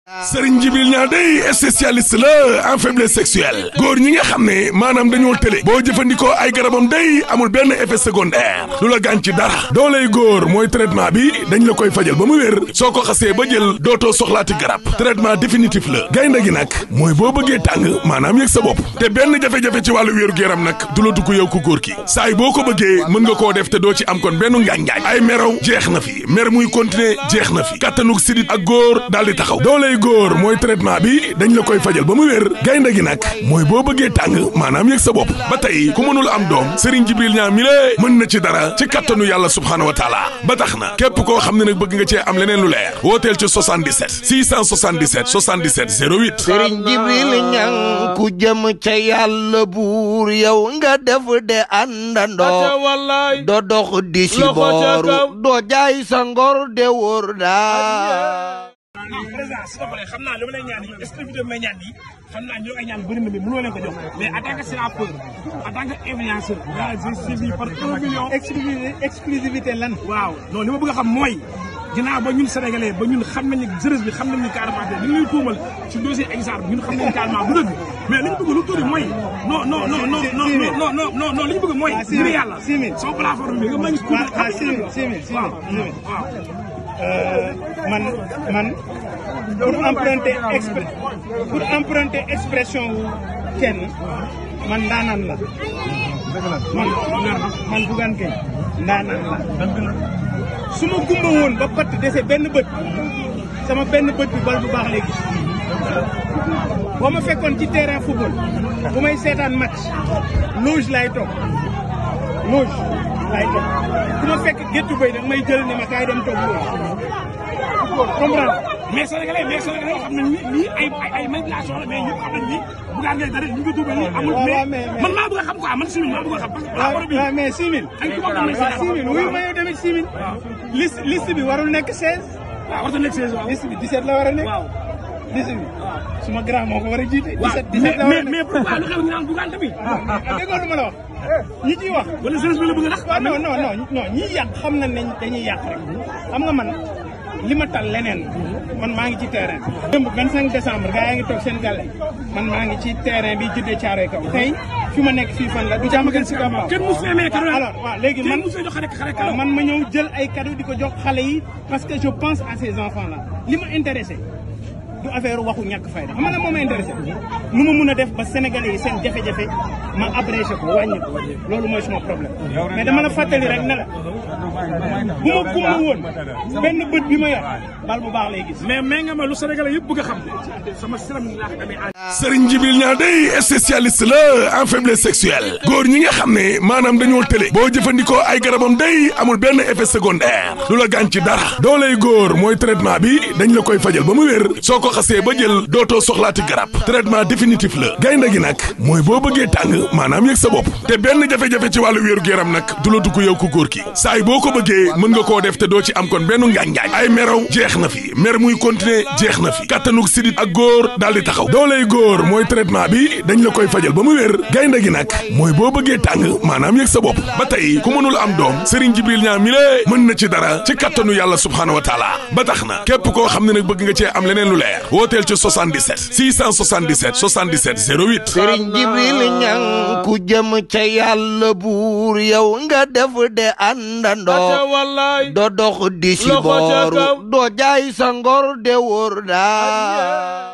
Serigne Djibril Niang day spécialiste la en faiblesse sexuelle góor ñi nga xam ne maanaam dañoo tële boo jëfandikoo ay garabam day amul benn effet secondaire du la gaañ ci dara dooley góor mooy traitement bi dañ la koy fajal ba mu wér soo ko xasee ba jël dootoo soxlaati garab traitement définitif la gaynde gi nag mooy boo bëggee tàng maanaam yëg sa bopp te benn jafe-jafe ci wàllu wéeru yaram nag du la dugg yow ku góor ki saay boo ko bëggee mën nga koo def te doo ci am kon benn ngaañ-ngaañ ay meraw jeex na fi mer muy continuer jeex na fi kattanug sidit ak góor daal di taxaw dooley góor mooy traitement bi dañ la koy fajal ba mu wér gaynde gi nag mooy boo bëggee tàng maanaam yëg sa bopp ba tey ku mënul am doom Serigne Djibril Niang mi lée mën na ci dara ci kattanu yàlla subhaanahu wa taala ba tax na képp koo xam ne nag bëgg nga cee am leneen lu leer wooteel ci 77 677 77 08 Serigne Djibril Niang ku jëm ca yàlla buur yow nga def de àndandoo do dox di si booru doo jaay sa ngor de wóor daa ah président s'il te plaît xam naa li ma lay ñaan yi exclusivité bi may ñaan yi xam naa ñu ay ñaan bëri na mais mënoo leen ko jox mais en tant que sénateur en tant que influenceur nga j'ai suivi par un million exclusivité exclusivité lan. waaw non li ma bëgg a xam mooy ginnaaw ba ñun sénégalais ba ñun xam nañ ne jeunesse bi xam nañ ni carrément te ñu ngi lay tuumal ci dossier exemple ñun xam nañ carrément du dëgg mais li ñu bëgg lu tuuti mooy non non non non non non non non non li ñu bëgg mooy ngir yàlla six mille sama plateforme bi nga ma ngi waaw waaw six mille six mille six waaw mille waaw man man pour emprunter expr pour emprunter expression wu kenn man ndaanaan la man man Bougane Gueye ndaanaan la su ma gumba woon ba patt dese benn bët sama benn bët bi bal bu baax lay gis boo ma fekkoon ci terrain football bu may seetaan match loge lay toog loge lay toog ku ma fekk géttu bay nag may jël ne ma kaay dem toog loge comprendre mais sénégalais mais sénégalais xam nañ ni lii ay ay ay manipulation la mais ñëpp xam nañ ni Bougane Gueye dara ñu ngi tuubal nii amul waaw, mais mais- mais- man maa bëgg a xam quoi man si maa bëgg a xam parce que waaw rapport bi waaw mais 6000. ay tubaab am nañ si waaw 6000 wuyu ma yow tamit 6000. liste liste bi warul nekk 16. waaw war na nekk saison liste bi 17 la war a nekk. waaw liste bi suma grand moo ko war a jiite. waaw 17 17 la war a mais mais nekk. pourquoi lu xew ñu naan Bougane tamit ah déggoo lu ma la wax. ñi ciy wax. wala jeunesse bi la bëgg a nax waaw non non non non ñi yàq xam nañ ne dañuy yàq rek xam nga man li ma tal leneen man maa ngi ci terrain. démb 25 décembre gars yaa ngi toog seen gàlle man maa ngi ci terrain bi juddee Caaroy kaw tey fi ma nekk fii fan la du jàmm gën si Kambaaw. kenn musu fee may cadeau alors waaw léegi man kenn musu fee jox xare xare waaw cadeau man ma ñëw jël ay cadeau di ko jox xale yi parce que je pense à ces enfants là li ma intéressé du affaire waxu ñàkk fayda xam nga lan moo ma intéressé nu ma mun a def ba sénégalais yi seen jafe-jafe ma abrégé ko wàññi ko loolu mooy suma problème mais dama la fàttali rek ne la bu ma gumba woon benn bët bi ma yor bal bu baax lay gis mais mais nga ma lu sénégalais yëpp bëgg a xam sama siram laa ko amee Serigne Djibril Niang day spécialiste la en faiblesse sexuelle góor ñi nga xam ne maanaam dañoo tële boo jëfandikoo ay garabam day amul benn effet secondaire du la gaañ ci dara dooley góor mooy traitement bi dañ la koy fajal ba mu wér soo ko xasee ba jël dootoo soxlaati garab traitement définitif la gaynde gi nag mooy boo bëggee tàng maanaam yëg sa bopp te benn jafe-jafe ci wàllu wéeru yaram nag du la dugg yow ku góor ki saay boo ko bëggee mën nga koo def te doo ci am kon benn ngaañ-ngaañ ay meraw jeex na fi mer muy continuer jeex na fi kattanug sidit ak góor daal di taxaw dooley góor mooy traitement bi dañ la koy fajal ba mu wér gaynde gi nag mooy boo bëggee tàng maanaam yëg sa bopp ba tey ku mënul am doom Serigne Djibril Niang mi lée mën na ci dara ci kattanu yàlla subhaanahu wa taala ba tax na képp koo xam ne nag bëgg nga cee am leneen lu leer wooteel ci 77 677 77 08 Serigne Djibril Niang ku jëm ca yàlla buur yow nga def de àndandoo do dox di si booru doo jaay sa ngor de wóor daa